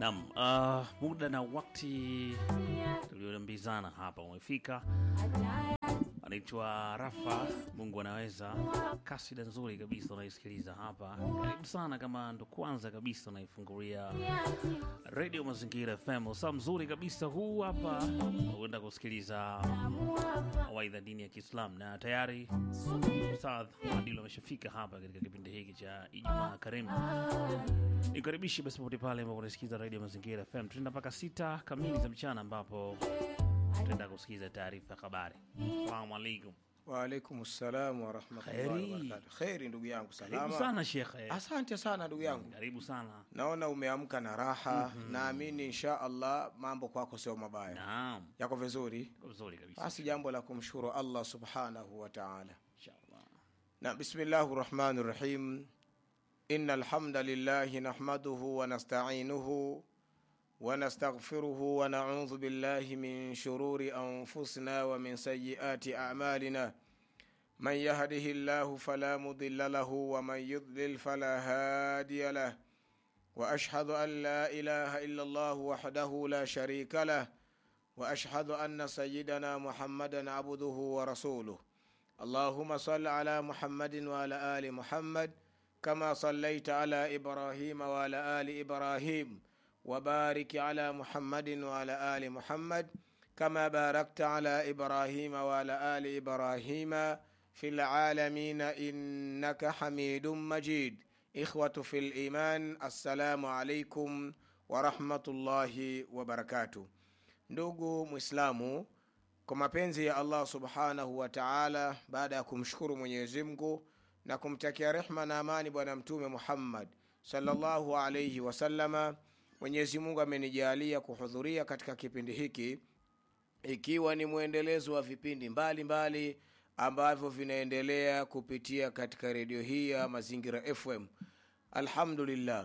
Naam, uh, muda na wakati tulioambizana hapa umefika. Anaitwa Rafa, Mungu anaweza, kasida nzuri kabisa unaisikiliza hapa. Karibu sana kama ndo kwanza kabisa unaifungulia Radio Mazingira FM, saa mzuri kabisa huu hapa, uenda kusikiliza mawaidha dini ya Kiislamu na tayari Ustadh Adil ameshafika hapa katika kipindi hiki cha Ijumaa Karimu. Nikaribishi basi popote pale ambapo unasikiza Radio Mazingira FM. Tunaenda mpaka sita kamili za mchana ambapo tutaenda kusikiza taarifa ya habari. Assalamu alaikum. Waalaikum salam warahmatullahi Kheri. wabarakatuh. Kheri ndugu yangu, Karibu salama. sana shekhe. Asante sana ndugu yangu, Karibu sana. naona umeamka na raha. Naamini insha Allah mambo kwako sio mabaya, Naam. yako vizuri. Kwa Vizuri kabisa. Basi jambo la kumshukuru Allah subhanahu wa ta'ala. Inshallah. Na bismillahi rahmani rahim. Inna alhamda lillahi nahmaduhu wa nasta'inuhu wa nastaghfiruhu wa na'udhu billahi min shururi anfusina wa min sayyiati a'malina. من يهده الله فلا مضل له ومن يضلل فلا هادي له واشهد ان لا اله الا الله وحده لا شريك له واشهد ان سيدنا محمدا عبده ورسوله اللهم صل على محمد وعلى ال محمد كما صليت على ابراهيم وعلى ال ابراهيم وبارك على محمد وعلى ال محمد كما باركت على ابراهيم وعلى ال ابراهيم في العالمين انك حميد مجيد اخوه في الايمان السلام عليكم ورحمه الله وبركاته ndugu mwislamu kwa mapenzi ya allah subhanahu wa taala baada ya kumshukuru mwenyezi mungu na kumtakia rehma na amani bwana mtume muhammad sallallahu alaihi wasallama mwenyezi mungu amenijalia kuhudhuria katika kipindi hiki ikiwa ni mwendelezo wa vipindi mbalimbali mbali ambavyo vinaendelea kupitia katika redio hii ya mazingira fm alhamdulillah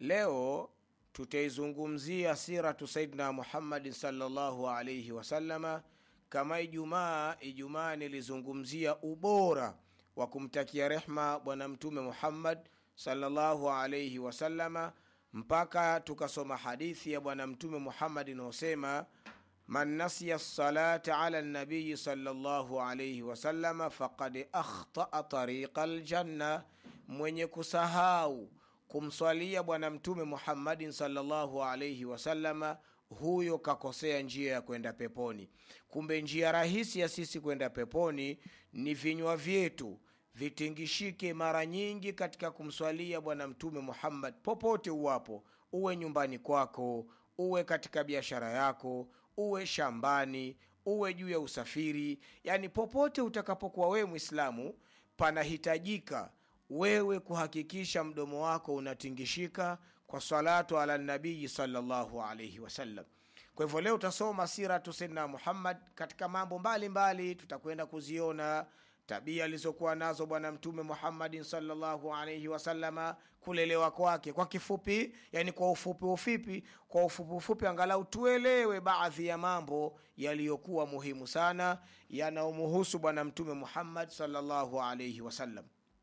leo tutaizungumzia siratu saidina muhammadin salllahu alaihi wasallama kama ijumaa ijumaa nilizungumzia ubora wa kumtakia rehma bwana mtume muhammad salllahu alaihi wasallama mpaka tukasoma hadithi ya bwana mtume muhammad inayosema man nasiya lsalata ala nabiyi salllahu alaihi wasallama faqad akhtaa tariqa ljanna mwenye kusahau kumswalia bwana mtume muhammadin salllahu alaihi wasallama huyo kakosea njia ya kwenda peponi kumbe njia rahisi ya sisi kwenda peponi ni vinywa vyetu vitingishike mara nyingi katika kumswalia bwana mtume muhammad popote uwapo uwe nyumbani kwako uwe katika biashara yako uwe shambani uwe juu ya usafiri yani popote utakapokuwa wewe mwislamu panahitajika wewe kuhakikisha mdomo wako unatingishika kwa salatu ala nabii salllahu alaihi wasallam kwa hivyo leo utasoma siratu saidina muhammad katika mambo mbalimbali mbali, tutakwenda kuziona tabia alizokuwa nazo bwana mtume muhammadin salllahu alaihi wasalama kulelewa kwake kwa kifupi yani kwa ufupi ufupi kwa ufupi ufupi angalau tuelewe baadhi ya mambo yaliyokuwa muhimu sana yanayomuhusu bwana mtume muhammad salllahu alaihi wasallam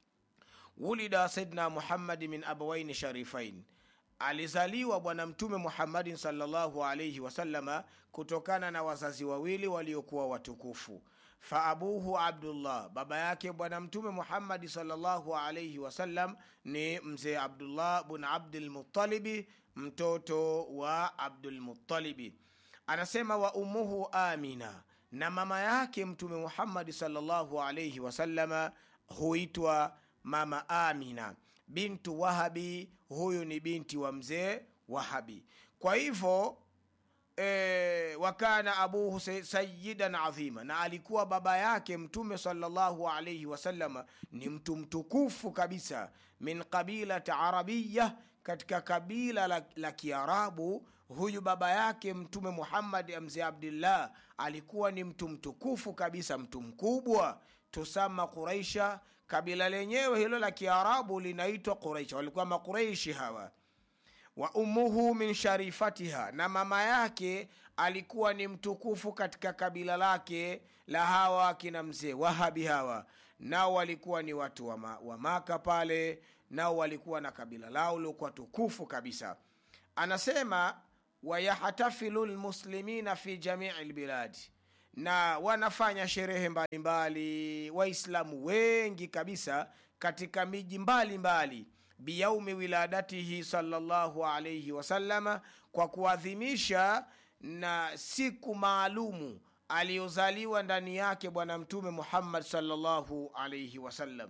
wulida saidna muhammadi min abawaini sharifain alizaliwa bwana mtume muhammadin salllahu alaihi wasallama kutokana na wazazi wawili waliokuwa watukufu faabuhu abdullah baba yake bwana mtume muhammadi salllahu alaihi wasallam ni mzee abdullah bun abdilmutalibi mtoto wa abdulmutalibi anasema wa ummuhu amina na mama yake mtume muhammadi salllahu alaihi wasallama huitwa mama amina bintu wahabi huyu ni binti wa mzee wahabi kwa hivyo e, wakana abuhu sayidan adhima na alikuwa baba yake mtume salllahu alaihi wasalama ni mtu mtukufu kabisa min qabilat arabiya katika kabila la, la kiarabu huyu baba yake mtume muhammad mzee abdillah alikuwa ni mtu mtukufu kabisa mtu mkubwa tusama quraisha kabila lenyewe hilo la kiarabu linaitwa quraisha walikuwa maqureishi hawa wa ummuhu min sharifatiha na mama yake alikuwa ni mtukufu katika kabila lake la hawa akina mzee wahabi hawa nao walikuwa ni watu wa, ma, wa maka pale nao walikuwa na kabila lao liokuwa tukufu kabisa anasema wayahtafilu lmuslimina fi jamii lbiladi na wanafanya sherehe mbalimbali waislamu wengi kabisa katika miji mbalimbali biyaumi wiladatihi salllahu alaihi wasalama kwa kuadhimisha na siku maalumu aliyozaliwa ndani yake bwana mtume muhammad salllahu alaihi wasallam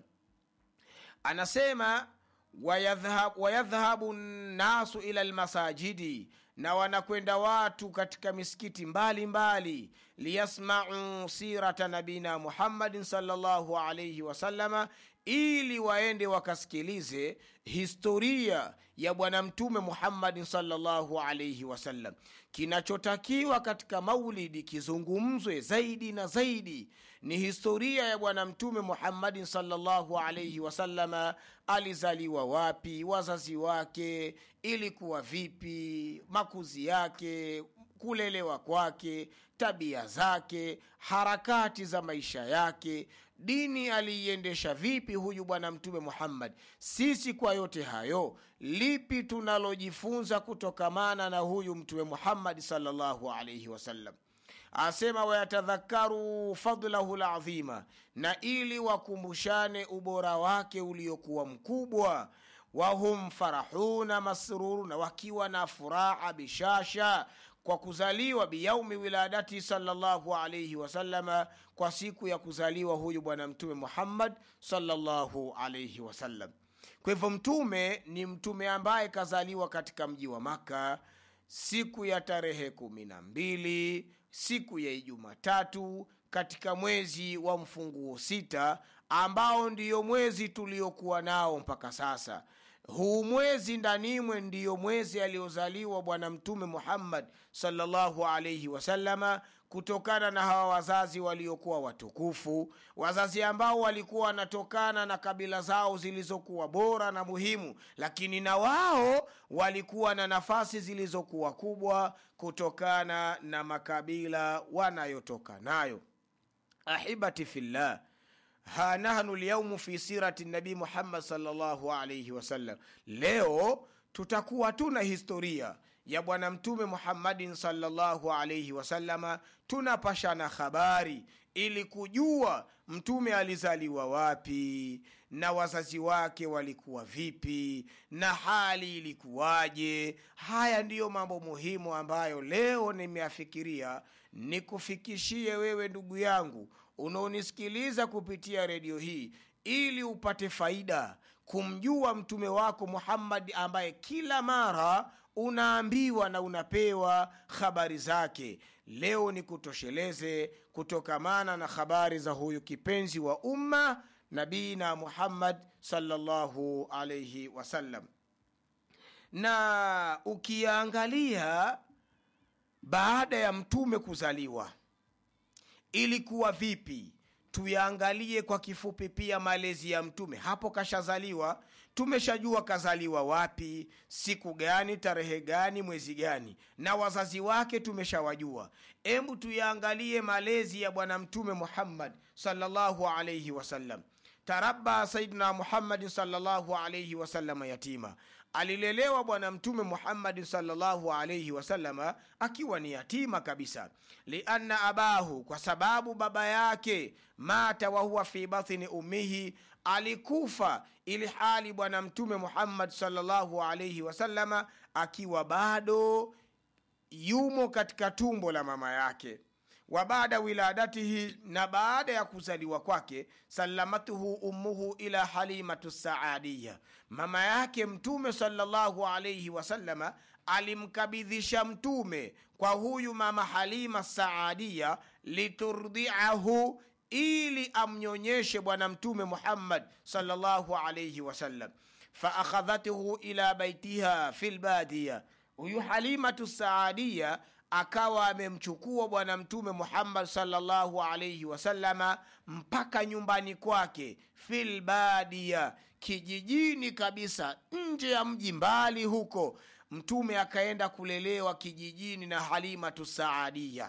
anasema wayadhhab, wayadhhabu nnasu ila lmasajidi na wanakwenda watu katika misikiti mbalimbali liyasmau sirata nabina muhammadin salllahu alaihi wasalama ili waende wakasikilize historia ya bwana mtume muhammadin salllahu alaihi wasallam kinachotakiwa katika maulidi kizungumzwe zaidi na zaidi ni historia ya bwana mtume muhammadin salllahu alaihi wasallama alizaliwa wapi wazazi wake ilikuwa vipi makuzi yake kulelewa kwake tabia zake harakati za maisha yake dini aliiendesha vipi huyu bwana mtume muhammad sisi kwa yote hayo lipi tunalojifunza kutokamana na huyu mtume muhammadi salllahu alaihi wasallam asema wayatadhakaru fadlahu ladhima na ili wakumbushane ubora wake uliokuwa mkubwa wahum farahuna masruru na wakiwa na furaha bishasha kwa kuzaliwa biyaumi wiladati salllahu alaihi wasalama kwa siku ya kuzaliwa huyu bwana mtume muhammad salllahu alaihi wasallam kwa hivyo mtume ni mtume ambaye kazaliwa katika mji wa maka siku ya tarehe kumi na mbili siku ya ijumatatu katika mwezi wa mfunguo sita ambao ndiyo mwezi tuliokuwa nao mpaka sasa huu mwezi ndanimwe ndiyo mwezi aliyozaliwa bwana mtume muhammad salllahu alaihi wasalama kutokana na hawa wazazi waliokuwa watukufu wazazi ambao walikuwa wanatokana na kabila zao zilizokuwa bora na muhimu lakini na wao walikuwa na nafasi zilizokuwa kubwa kutokana na makabila wanayotoka nayo ahibati fillah ha nahnu lyaumu fi sirati nabii muhammad salllahu alaihi wasallam leo tutakuwa tuna historia ya bwana mtume muhammadin salllahu alaihi wasalama tunapashana habari ili kujua mtume alizaliwa wapi na wazazi wake walikuwa vipi na hali ilikuwaje haya ndiyo mambo muhimu ambayo leo nimeafikiria nikufikishie wewe ndugu yangu unaonisikiliza kupitia redio hii ili upate faida kumjua mtume wako muhammadi ambaye kila mara unaambiwa na unapewa habari zake leo ni kutosheleze kutokamana na habari za huyu kipenzi wa umma nabina muhammad salllahu alaihi wasallam na ukiangalia baada ya mtume kuzaliwa ilikuwa vipi tuyaangalie kwa kifupi pia malezi ya mtume hapo kashazaliwa tumeshajua kazaliwa wapi siku gani tarehe gani mwezi gani na wazazi wake tumeshawajua embu tuyaangalie malezi ya bwana mtume muhammad salllahu alaihi wasallam tarabba saidina muhammadin salllahu alaihi wasalama yatima alilelewa bwana mtume muhammadin salllahu alaihi wasalama akiwa ni yatima kabisa lianna abahu kwa sababu baba yake mata wahuwa fi bathini ummihi alikufa ili hali bwana mtume muhammad salllahu alaihi wasalama akiwa bado yumo katika tumbo la mama yake wa baada wiladatihi na baada ya kuzaliwa kwake salamatuhu ummuhu ila halimatu saadiya mama yake mtume salllahu alaihi wasalama alimkabidhisha mtume kwa huyu mama halima saadiya liturdiahu ili amnyonyeshe bwana mtume muhammad salllahu alaihi wasallam faakhadhathu ila baitiha fi lbadiya huyu halimatu saadiya akawa amemchukua bwana mtume muhammad salllahu alaihi wasalama mpaka nyumbani kwake filbadia kijijini kabisa nje ya mji mbali huko mtume akaenda kulelewa kijijini na halimatu saadia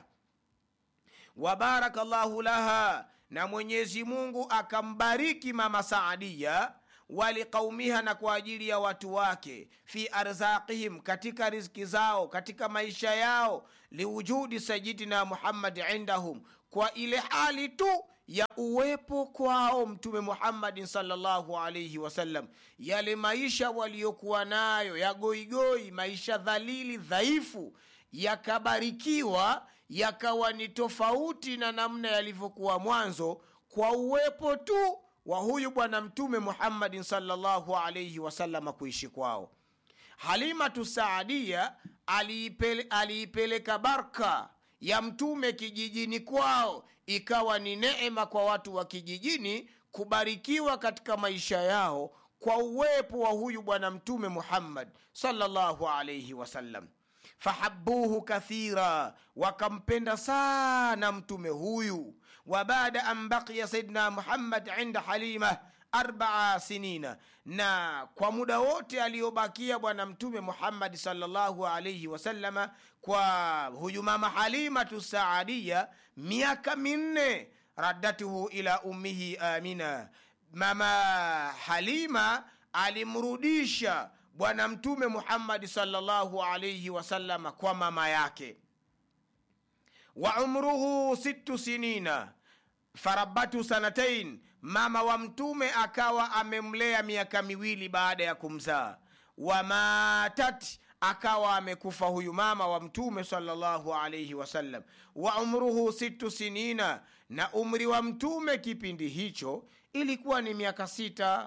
wabaraka llahu laha na mwenyezi mungu akambariki mama saadia waliqaumiha na kwa ajili ya watu wake fi arzaqihim katika riziki zao katika maisha yao liwujudi sayidina muhammadi indahum kwa ile hali tu ya uwepo kwao mtume muhammadin salllahu alaihi wasallam yale maisha waliokuwa nayo ya goigoi maisha dhalili dhaifu yakabarikiwa yakawa ni tofauti na namna yalivyokuwa mwanzo kwa uwepo tu wa huyu bwana mtume muhammadin salllahu alaihi wasalama kuishi kwao halimatu saadia aliipele, aliipeleka barka ya mtume kijijini kwao ikawa ni neema kwa watu wa kijijini kubarikiwa katika maisha yao kwa uwepo wa huyu bwana mtume muhammad salllahu alaihi wasallam fahabuhu kathira wakampenda sana mtume huyu wa baada an baqiya sayidina muhammad inda halima arbaa sinina na kwa muda wote aliyobakia bwana mtume muhammadi salllahu alaihi wasalama kwa huyu mama halimatu saadia miaka minne raddatuhu ila ummihi amina mama halima alimrudisha bwana mtume muhammadi salllahu alaihi wasalama kwa mama yake wa umruhu sittu sinina farabatu sanatain mama wa mtume akawa amemlea miaka miwili baada ya kumzaa wamatat akawa amekufa huyu mama wa mtume salllahu alaihi wasallam wa umruhu sittu sinina na umri wa mtume kipindi hicho ilikuwa ni miaka sita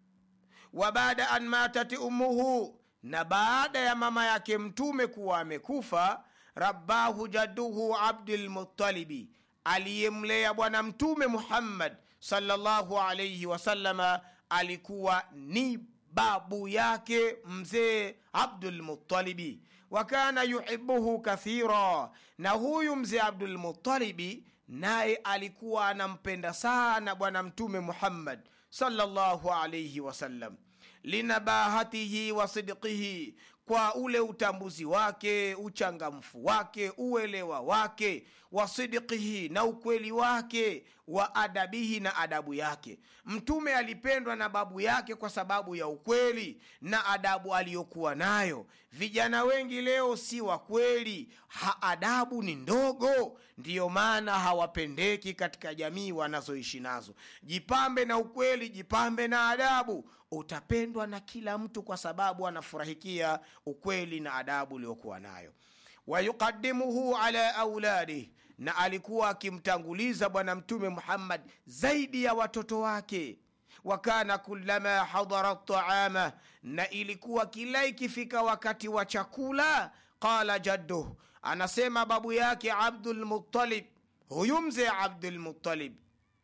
wa baada an matat ummuhu na baada ya mama yake mtume kuwa amekufa rabbahu jadduhu abdulmutalibi aliyemlea bwana mtume muhammad salllahu alaihi wasalama alikuwa ni babu yake mzee abdulmutalibi wa kana yuhibuhu kathira na huyu mzee abdulmutalibi naye alikuwa anampenda sana bwana mtume muhammad salllahu alaihi wasallam linabahatihi wa sidqihi kwa ule utambuzi wake uchangamfu wake uelewa wake wa sidqihi na ukweli wake wa adabihi na adabu yake mtume alipendwa na babu yake kwa sababu ya ukweli na adabu aliyokuwa nayo vijana wengi leo si wa kweli ha adabu ni ndogo ndiyo maana hawapendeki katika jamii wanazoishi nazo jipambe na ukweli jipambe na adabu utapendwa na kila mtu kwa sababu anafurahikia ukweli na adabu uliokuwa nayo wayuqadimuhu ala auladih na alikuwa akimtanguliza bwana mtume muhammad zaidi ya watoto wake wakana kulama hadara taama na ilikuwa kila ikifika wakati wa chakula qala jadduh anasema babu yake abdulmutalib huyu mzee abdulmutalib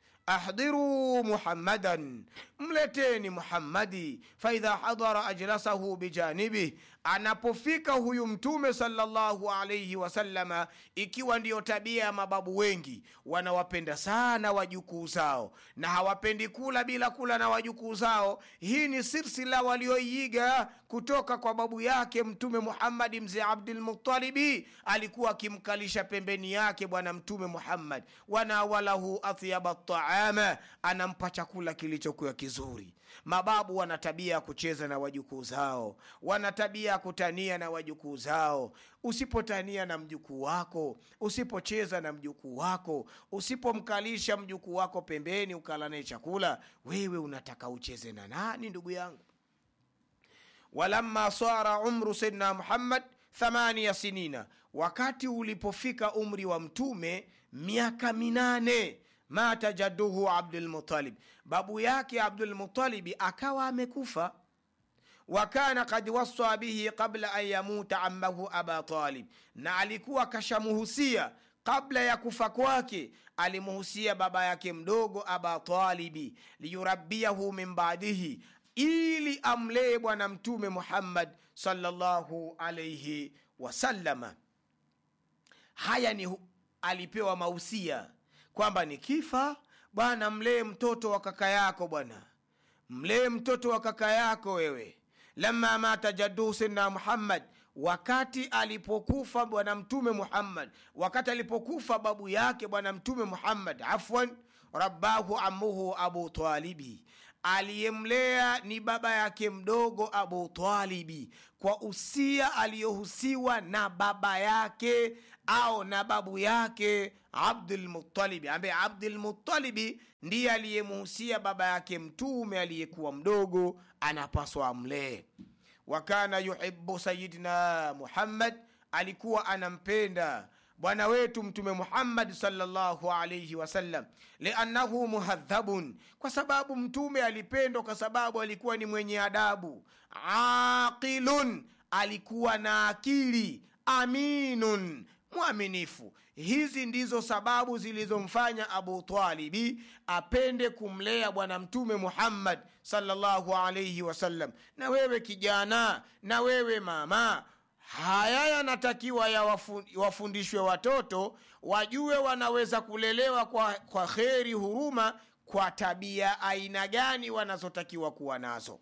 ahdhiruu muhammadan mleteni muhammadi faidha hadara ajlasahu bijanibih anapofika huyu mtume salllahu alaihi wasalama ikiwa ndiyo tabia ya mababu wengi wanawapenda sana wajukuu zao na hawapendi kula bila kula na wajukuu zao hii ni silsila walioiiga kutoka kwa babu yake mtume muhammadi mzee abdulmutalibi alikuwa akimkalisha pembeni yake bwana mtume muhammad wanawalahu athyaba taama anampa chakula kilichokuwa kizuri mababu wana tabia ya kucheza na wajukuu zao wana tabia ya kutania na wajukuu zao usipotania na mjukuu wako usipocheza na mjukuu wako usipomkalisha mjukuu wako pembeni ukala naye chakula wewe unataka ucheze na nani ndugu yangu walamma sara umru sayidina muhammad thamania sinina wakati ulipofika umri wa mtume miaka minane mata jadduhu abdulmutalib babu yake abdulmutalibi akawa amekufa wakana kad wasa bihi qabla an yamuta ammahu aba talib na alikuwa kashamuhusia kabla ya kufa kwake alimuhusia baba yake mdogo aba talibi liyurabiyahu min badihi ili amlee bwana mtume muhammad salllahu alaihi wasallama haya ni alipewa mausia kwamba nikifa bwana mlee mtoto wa kaka yako bwana mlee mtoto wa kaka yako wewe lama mata jadduhu sidna muhammad wakati alipokufa bwana mtume muhammad wakati alipokufa babu yake bwana mtume muhammad afwan rabbahu amuhu abu talibi aliyemlea ni baba yake mdogo abu talibi kwa usia aliyohusiwa na baba yake au na babu yake abdulmutalibi ambaye abdulmutalibi ndiye aliyemuhusia baba yake mtume aliyekuwa mdogo anapaswa amlee wakana yuhibu sayidina muhammad alikuwa anampenda bwana wetu mtume muhammadi salllahu alaihi wasallam liannahu muhadhabun kwa sababu mtume alipendwa kwa sababu alikuwa ni mwenye adabu aqilun alikuwa na akili aminun mwaminifu hizi ndizo sababu zilizomfanya abu talibi apende kumlea bwana mtume muhammad salllahu alaihi wasallam na wewe kijana na wewe mama haya yanatakiwa yawafundishwe watoto wajue wanaweza kulelewa kwa, kwa kheri huruma kwa tabia aina gani wanazotakiwa kuwa nazo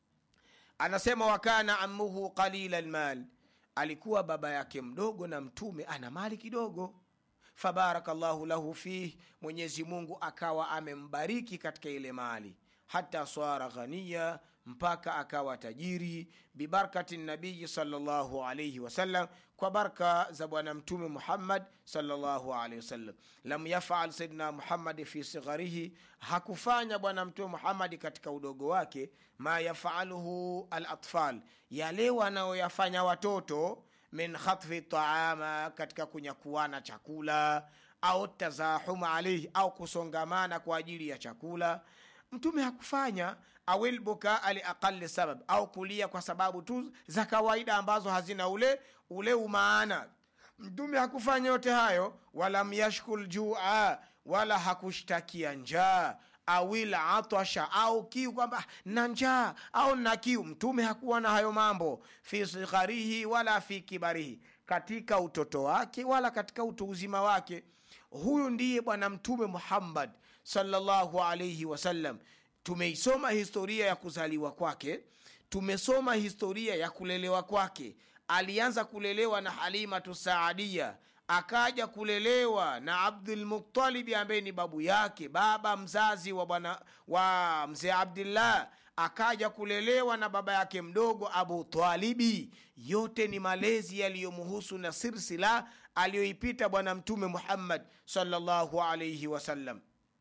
anasema wakana amuhu qalila lmal alikuwa baba yake mdogo na mtume ana mali kidogo fabaraka llahu lahu fih mwenyezi mungu akawa amembariki katika ile mali hata swara ghaniya mpaka akawa tajiri bibarkati nabiyi salllahu alaihi wasallam kwa barka za bwana mtume muhammad salllahu alaihi wasallam lam yafal sayidina muhammadi fi sigharihi hakufanya bwana mtume muhammadi katika udogo wake ma yafaluhu alatfal yale wanayoyafanya watoto min khatfi taama katika kunyakuana chakula au tazahum alaihi au kusongamana kwa ajili ya chakula mtume hakufanya awil bukaa liaqali sabab au kulia kwa sababu tu za kawaida ambazo hazina ule ule umaana mtume hakufanya yote hayo walam yashkul jua wala hakushtakia njaa awil atasha au kiu kwamba na njaa au na kiu mtume hakuwa na hayo mambo fi sigharihi wala fi kibarihi katika utoto wake wala katika utu uzima wake huyu ndiye bwana mtume muhammad salllahu alaihi wasallam tumeisoma historia ya kuzaliwa kwake tumesoma historia ya kulelewa kwake alianza kulelewa na halimatu saadia akaja kulelewa na abdulmutalibi ambaye ni babu yake baba mzazi wa bwana wa mzee abdillah akaja kulelewa na baba yake mdogo abu talibi yote ni malezi yaliyomhusu na silsila aliyoipita bwana mtume muhammad salllahu alaihi wasallam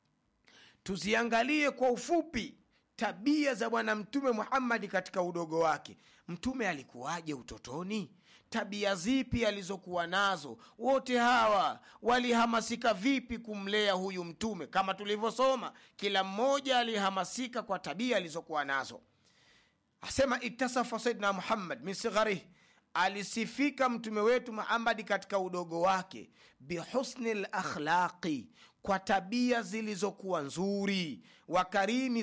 tuziangalie kwa ufupi tabia za bwana mtume muhammadi katika udogo wake mtume alikuwaje utotoni tabia zipi alizokuwa nazo wote hawa walihamasika vipi kumlea huyu mtume kama tulivyosoma kila mmoja alihamasika kwa tabia alizokuwa nazo asema itasafa saidna muhammad min sigharih alisifika mtume wetu muhammadi katika udogo wake bihusni lakhlaqi kwa tabia zilizokuwa nzuri wa karimi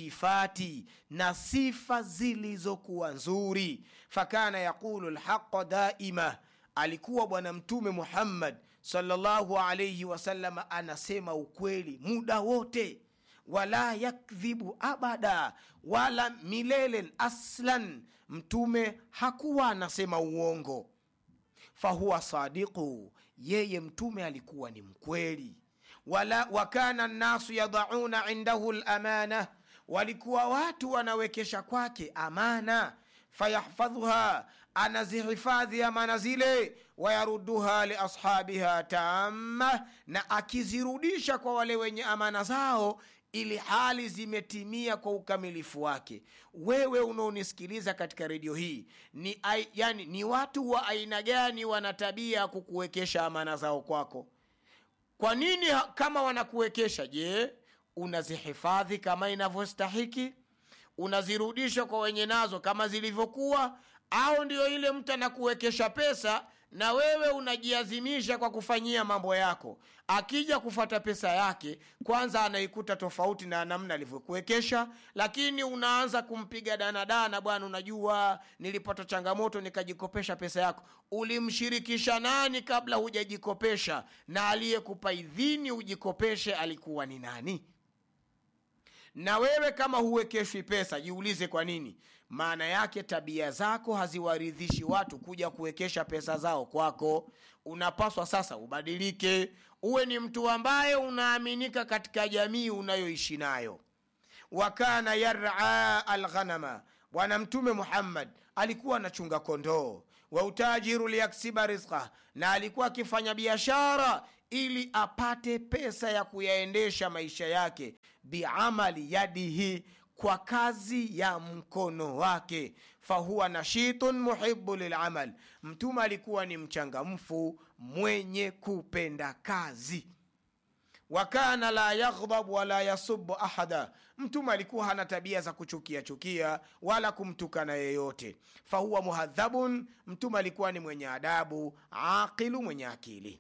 sifati na sifa zilizokuwa nzuri fakana yaqulu lhaqa daima alikuwa bwana mtume muhammad salllahu alaihi wasalama anasema ukweli muda wote wala yakdhibu abada wala milelen aslan mtume hakuwa anasema uongo fahuwa sadiqu yeye mtume alikuwa ni mkweli wala wakana nnasu yadauna indahu lamana walikuwa watu wanawekesha kwake amana fayahfadhuha anazihifadhi amana zile wayaruduha liashabiha tamma na akizirudisha kwa wale wenye amana zao ili hali zimetimia kwa ukamilifu wake wewe unaonisikiliza katika redio hii ni, ai, yani, ni watu wa aina gani wana tabia ya kukuwekesha amana zao kwako kwa nini kama wanakuwekesha je unazihifadhi kama inavyostahiki unazirudisha kwa wenye nazo kama zilivyokuwa au ndio ile mtu anakuwekesha pesa na wewe unajiazimisha kwa kufanyia mambo yako akija kufata pesa yake kwanza anaikuta tofauti na namna alivyokuwekesha lakini unaanza kumpiga danadana bwana unajua nilipata changamoto nikajikopesha pesa yako ulimshirikisha nani kabla hujajikopesha na aliyekupa idhini ujikopeshe alikuwa ni nani na wewe kama huwekeshwi pesa jiulize kwa nini maana yake tabia zako haziwaridhishi watu kuja kuwekesha pesa zao kwako unapaswa sasa ubadilike uwe ni mtu ambaye unaaminika katika jamii unayoishi nayo wa kana yara alghanama bwana mtume muhammad alikuwa anachunga kondoo wa utajiru liyaksiba rizqa na alikuwa akifanya biashara ili apate pesa ya kuyaendesha maisha yake biamali yadihi kwa kazi ya mkono wake fahuwa nashitun muhibu lilamal mtume alikuwa ni mchangamfu mwenye kupenda kazi wakana la yaghdhab wala yasubu ahada mtume alikuwa hana tabia za kuchukia chukia wala kumtukana yeyote fahuwa muhadhabun mtume alikuwa ni mwenye adabu aqilu mwenye akili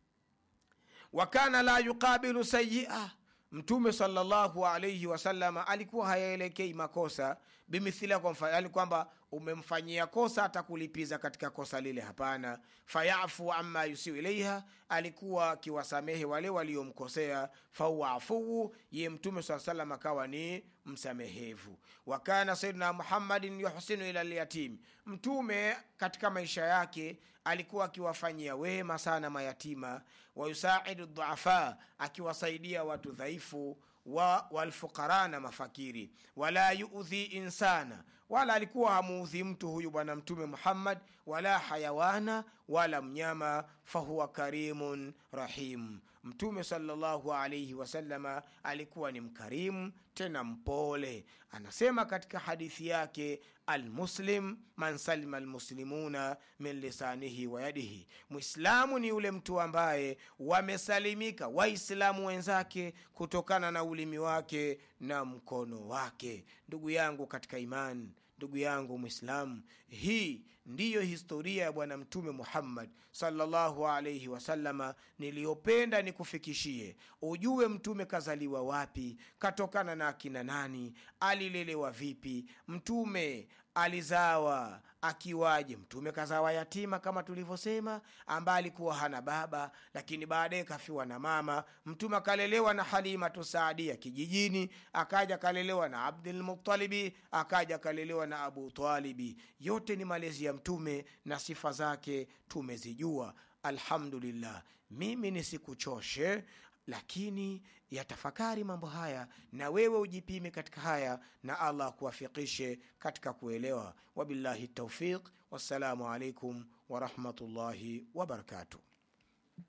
wakana la yuqabilu sayia mtume salllahu alaihi wasalama alikuwa hayaelekei makosa bimithila kwa mfano yani kwamba umemfanyia kosa atakulipiza katika kosa lile hapana fayafu ama yusiu ilaiha alikuwa akiwasamehe wale waliomkosea fahuwa afuu ye mtume saa salam akawa ni msamehevu wakana sayidina muhammadin yuhsinu ila lyatim mtume katika maisha yake alikuwa akiwafanyia wema sana mayatima wayusaidu dhuafa akiwasaidia watu dhaifu wa walfuqara na mafakiri wala yuudhi insana wala alikuwa hamuudhi mtu huyu bwana mtume muhammad wala hayawana wala mnyama fahuwa karimun rahim mtume salllahu alaihi wasalama alikuwa ni mkarimu tena mpole anasema katika hadithi yake almuslim man salima almuslimuna min lisanihi wa yadihi mwislamu ni yule mtu ambaye wamesalimika waislamu wenzake kutokana na ulimi wake na mkono wake ndugu yangu katika imani ndugu yangu mwislamu hii ndiyo historia ya bwana mtume muhammad salllahu alaihi wasalama niliyopenda nikufikishie ujue mtume kazaliwa wapi katokana na akina nani alilelewa vipi mtume alizawa akiwaje mtume kazawa yatima kama tulivyosema ambaye alikuwa hana baba lakini baadaye kafiwa na mama mtume akalelewa na halimatu saadia kijijini akaja akalelewa na abdulmutalibi akaja akalelewa na abu talibi yote ni malezi ya mtume na sifa zake tumezijua alhamdulillah mimi nisikuchoshe lakini yatafakari mambo haya na wewe ujipime katika haya na allah akuwafikishe katika kuelewa wabillahi taufiq wassalamu alaikum warahmatullahi wabarakatuh